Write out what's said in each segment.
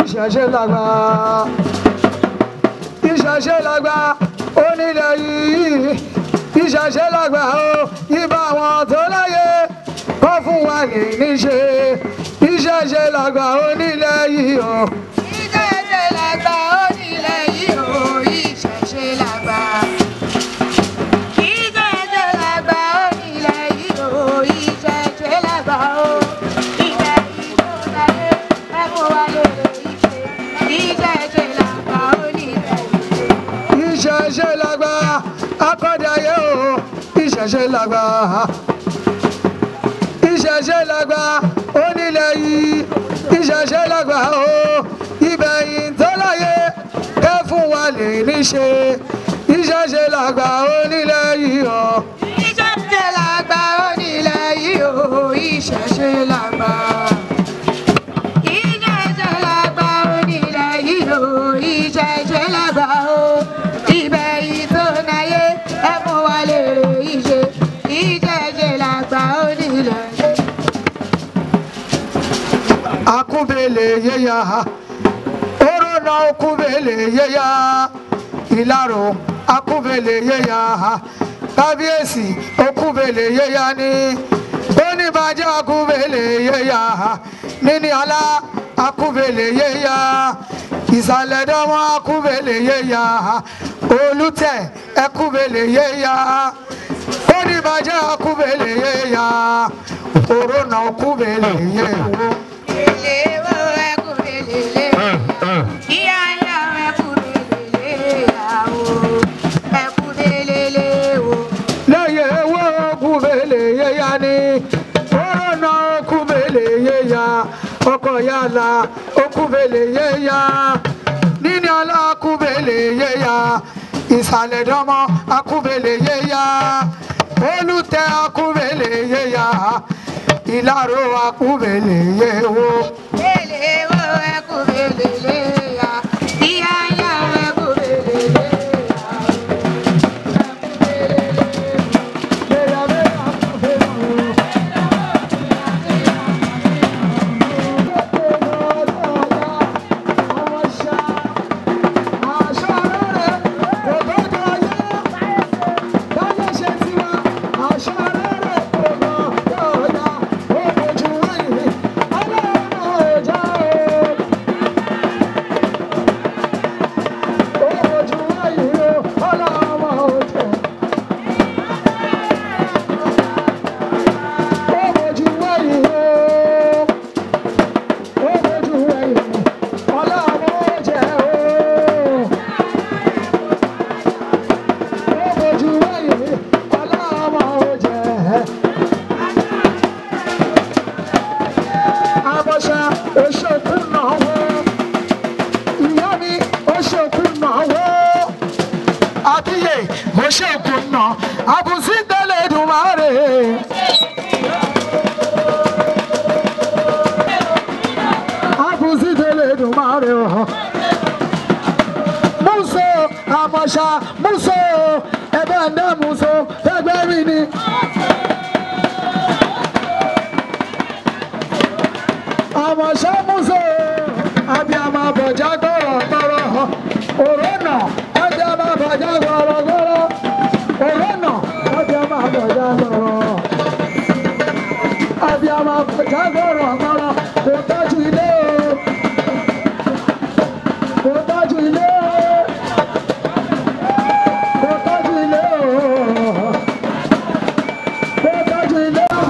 ìṣẹ̀ṣe làgbà ìṣẹ̀ṣe làgbà onílẹ̀ yìí ìṣẹ̀ṣe làgbà o ibà àwọn tó láyé kọ́ fún wa ní níṣe ìṣẹ̀ṣe làgbà onílẹ̀ yìí o. ìṣẹ̀ṣe làgbà onílẹ̀ yìí o ìṣẹ̀ṣe làgbà. ìṣẹ̀ṣe làgbà onílẹ̀ yìí o ìṣẹ̀ṣe làgbà o. ilẹ̀ yìí tó láyé ẹ mú wa lóore ìṣe. ìṣẹ̀ṣe làgbà onílẹ̀ yìí o. ìṣẹ̀ṣe làgbà akọ́dayé o ìṣẹ̀ṣe làgbà ìṣẹ̀ṣe làgbà onílẹ̀ yìí ìṣẹ̀ṣe làgbà o ìbẹ̀yìn tó láyé kẹ́ fún wa lè níṣe ìṣẹ̀ṣe làgbà onílẹ̀ yìí o. ìṣẹ̀ṣe làgbà onílẹ̀ yìí o ìṣẹ̀ṣe làgbà. ìṣẹ̀ṣe làgbà onílẹ̀ yìí o ìṣẹ̀ṣe làgbà o. ibẹ̀ yìí tó náyé ẹ mú wa lè ìṣe. ìṣẹ̀ṣe làgbà onílẹ̀ yìí. akúbele yéya orona okúbele yéya ìlàrò akúbele yéya kábíyèsí okúbele yéya ní oníbàjẹ́ akúbele yéya níní ọlá akúbele yéya ìsàlẹ̀dọ́mọ akúbele yéya olùtẹ̀ ẹkúbele yéya oníbàjẹ́ akúbele yéya orona okúbele yéya. Elewo ẹkú belele. Ìyá ìyá ẹkú belele yàwó. Ẹkú belele wo. lẹ́yìn ewé okùnbélé yéya ni kọ́rọ́nà okùnbélé yéya ọkọ̀ yàrá okùnbélé yéya níní ọlá okùnbélé yéya ìsàlẹ̀ dánmọ́ okùnbélé yéya olùtẹ̀ okùnbélé yéya ìlàró okùnbélé yéwo. Elewo ẹkú belele yà. Ìyá ìyá ẹkú belele yàwó. Yéya bẹ́ẹ̀ okùnbélé yéya. Àbọ̀ṣà oṣooṣù náà wọ́. Ìyá mi oṣooṣù náà wọ́. Àbíyè oṣooṣù náà. Àbùsí tẹ́lẹ̀ dùn máa rè é. Àbùsí tẹ́lẹ̀ dùn máa rè é. Múso àmọ̀ṣà múso ẹ̀bẹ̀ ń dẹ́ múso ẹgbẹ́ mi ni. àmọ̀ṣà múso abiyamọ bọ̀já gbọ̀rọ̀gbọ̀rọ̀ òrónà abiyamọ bọ̀já gbọ̀rọ̀gbọ̀rọ̀ òrónà abiyamọ bọ̀já gbọ̀rọ̀ abiyamọ bọ̀já gbọ̀rọ̀gbọ̀rọ̀ kò tọ́jú ilé o kò tọ́jú ilé o kò tọ́jú ilé o kò tọ́jú ilé o.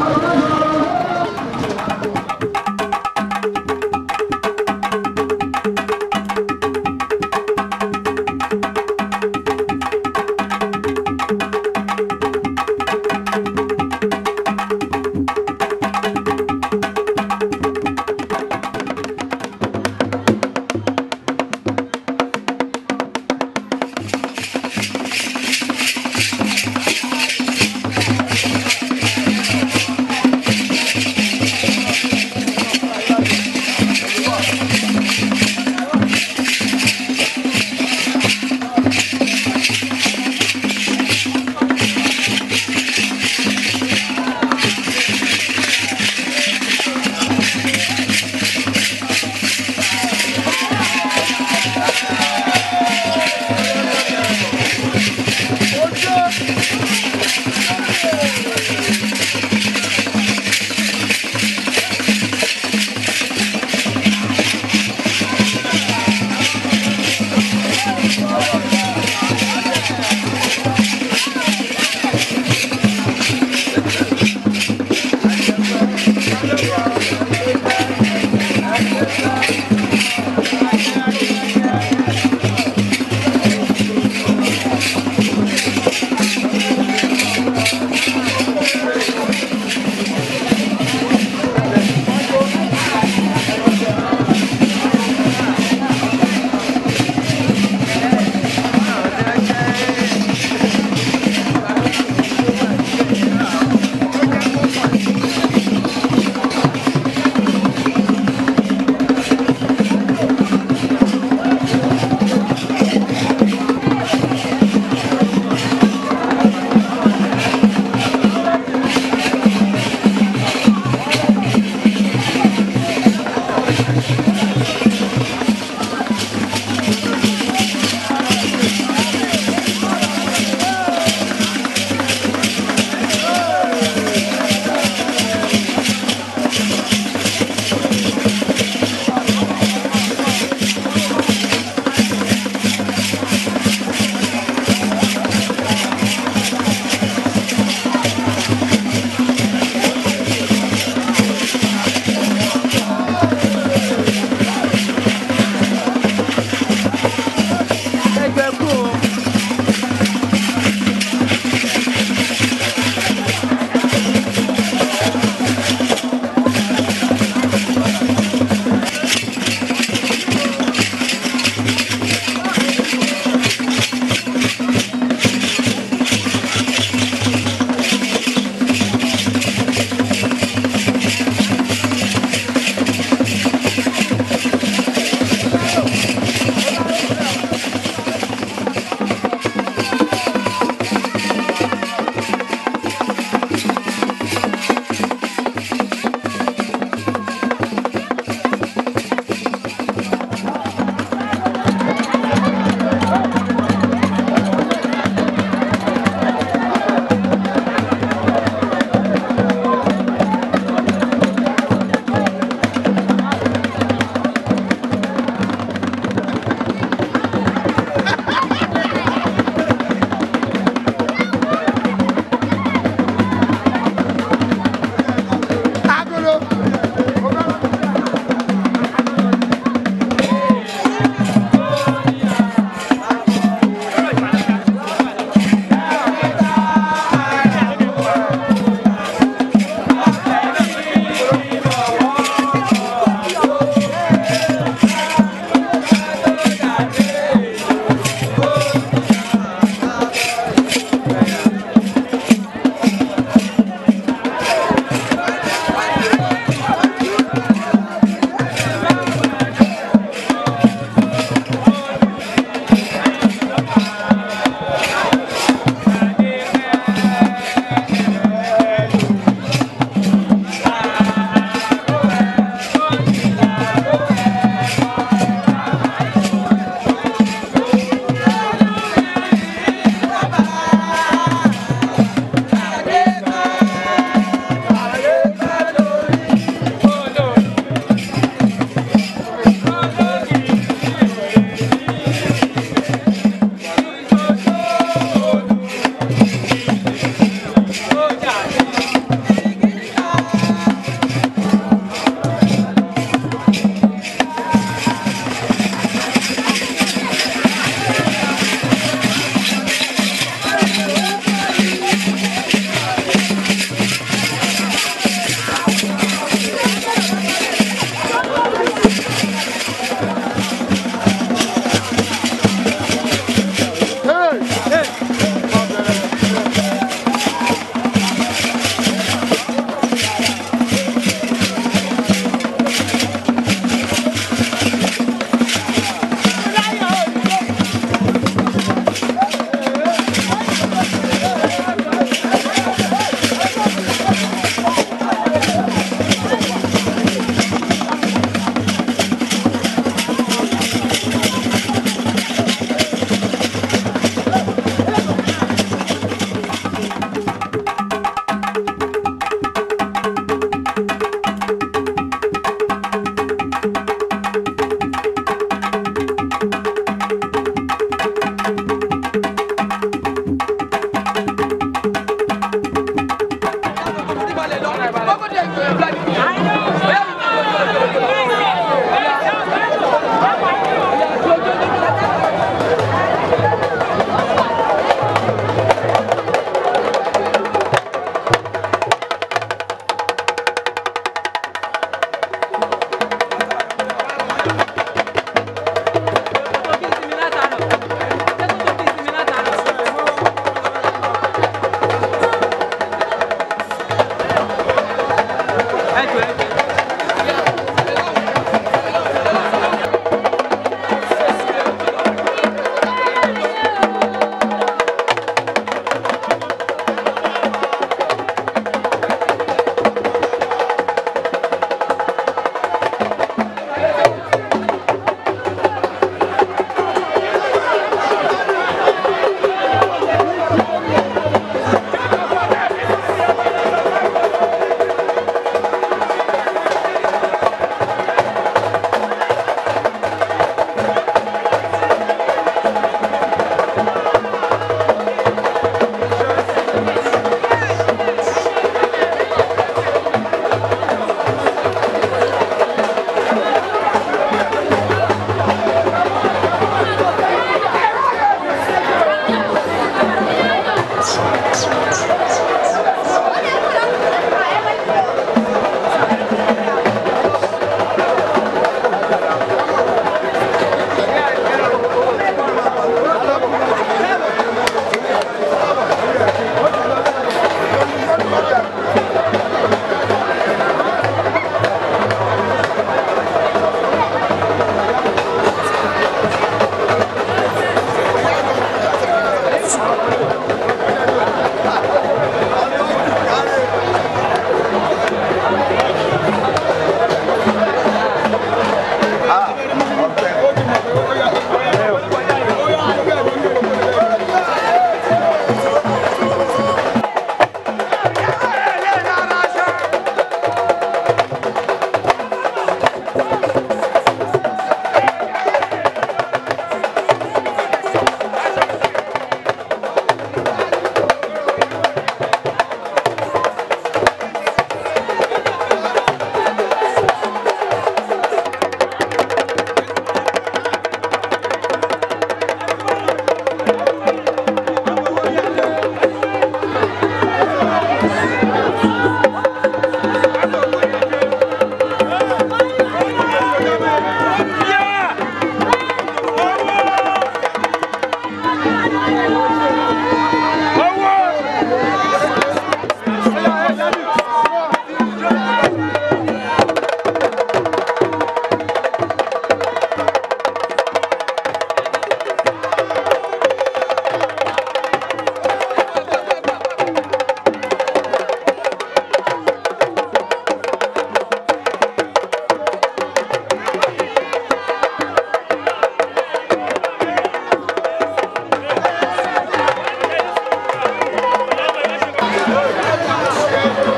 Thank you.